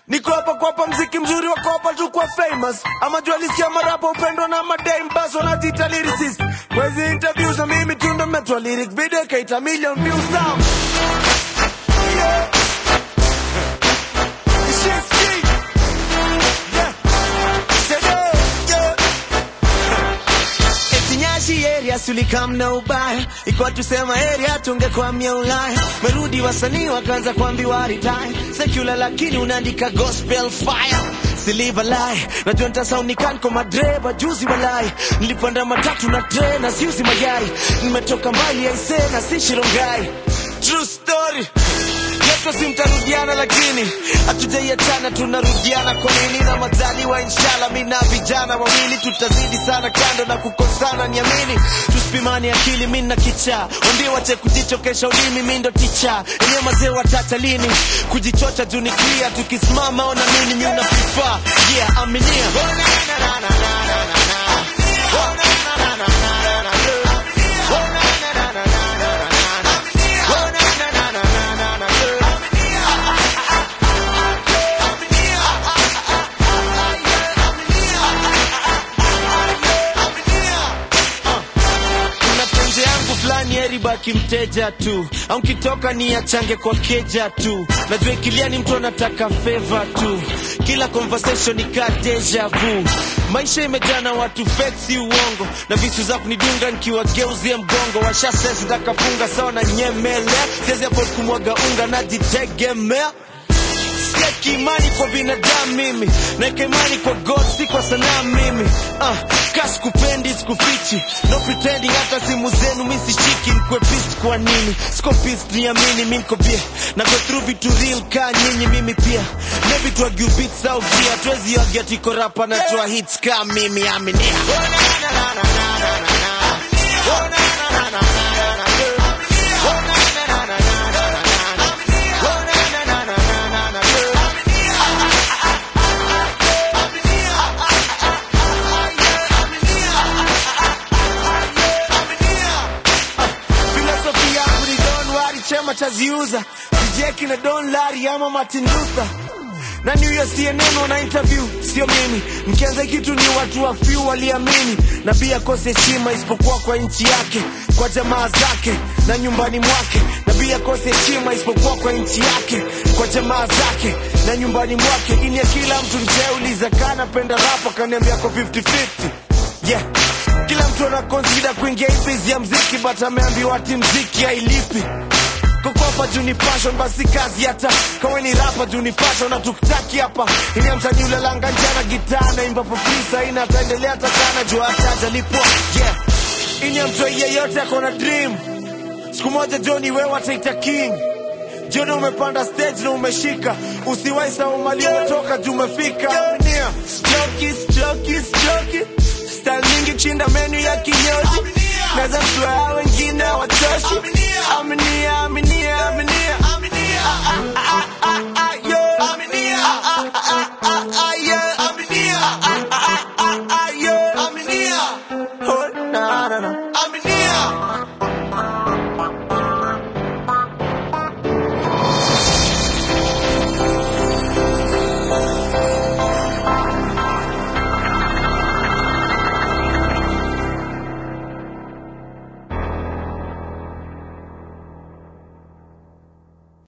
niko hapa kuwapa mziki mzuri wa kopa tu kwa famous ama jua lisikia marapa upendwa na madame bas wanajiita lyricist mwezi interviews na mimi tu ndo metwa lyric video kaita million views now yeah. It's just me. Yeah. Today, yeah. Eti Nyashi area sulikam na ubaya ikuwa tusema area tungekwamia Ulaya merudi wasanii wakaanza kuambiwa retire secular lakini unaandika gospel fire Siliva lie najua nitasaunikan kwa madreba juzi walai nilipanda matatu na tena siuzi mayai nimetoka mbali aise na si shirongai true story Yeto si mtarudiana lakini hatujaiachana tunarudiana kwa nini na majaliwa inshallah mi na vijana wawili tutazidi sana kando na kukosana niamini tusipimani akili mi na kicha wambie wache kujichokesha ulimi mi ndo ticha enye mazee watata lini kujichocha juu ni clear tukisimama ona nini mi una prefer yeah aminia oh, na, na, na, na, na, na, na, na. Oh, na, na, na, na, na, na, na, na. Oh, na, na, na, na, na, na, na, na. Oh, na, na, na, na, na, na, na, na. kuna penzi yangu fulani heri baki mteja tu au nkitoka ni achange kwa keja tu najua ikilia ni mtu anataka feva tu kila conversation ni ka deja vu maisha imejaa na watu fake si uongo na visu za kunidunga nikiwageuzie mgongo washasesi takafunga sawa na nyemelea siwezi afford kumwaga unga najitegemea Siweki imani kwa binadamu mimi naeka imani kwa god si kwa sanaa mimi uh, ka sikupendi sikufichi no pretending hata simu zenu mi sishiki nikwe pist kwa nini siko pist niamini mi niko bie na go through vitu real ka nyinyi mimi pia maybe tuagiu beats au gia tuwezi agia tiko rapa na toa hits ka mimi aminia oh, na, na, na, na, na, na, na, na. Oh, na, na, na, na, na, na, na, na. Oh, na, na, na, na, na, na, na, na. Oh, na, na, na, na, na, na, na, na. filosofi yangu ni don wari chema chaziuza sijeki na don lari ama martin luther na new year cnn wana interview sio mimi mkianza kitu ni watu wa few waliamini na pia kose heshima isipokuwa kwa nchi yake kwa jamaa zake na nyumbani mwake na pia kose heshima isipokuwa kwa nchi yake kwa jamaa zake na nyumbani mwake ini ya kila mtu ncheuliza kana penda rapa kaniambia ko 50-50 yeah kila mtu ana consider kuingia hii biz ya mziki but ameambiwa ati mziki hailipi kukopa juu ni passion basi kazi hata kawe ni rapa juu ni passion na tukitaki hapa ili msanii ulalanga njana gitaa na imba popisa ina ataendelea takana juu hata ajalipwa yeah ini ya mtu yeyote ako na dream siku moja joni wewe ataita king jioni umepanda stage na umeshika usiwai sahau mali umetoka juu umefika Stroki, stroki, stroki. Style mingi chinda menu ya kinyozi naweza mtua wengine watoshi aminia aminia aminia